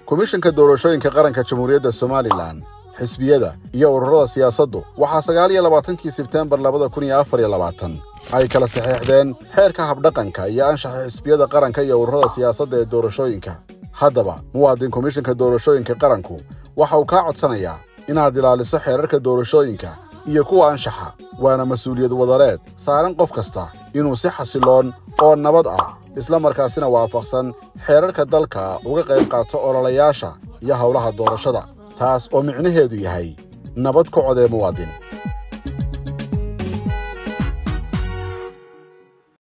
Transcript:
komishanka doorashooyinka qaranka jamhuuriyadda somalilan xisbiyada iyo ururada siyaasaddu waxaa sagaal iyo labaatankii sebteembar labada kun iyo afar iyo labaatan ay kala saxeexdeen xeerka habdhaqanka iyo anshaxa xisbiyada qaranka iyo ururada siyaasadda ee doorashooyinka haddaba muwaadin komishanka doorashooyinka qaranku waxa uu kaa codsanayaa inaad ilaaliso xeerarka doorashooyinka iyo kuwa anshaxa waana mas-uuliyad wadareed saaran qof kasta inuu si xasiloon oo nabad ah isla markaasina waafaqsan xeerarka dalka uga qayb qaato ololayaasha iyo howlaha doorashada taas oo micnaheedu yahay nabad ku codee muwaadin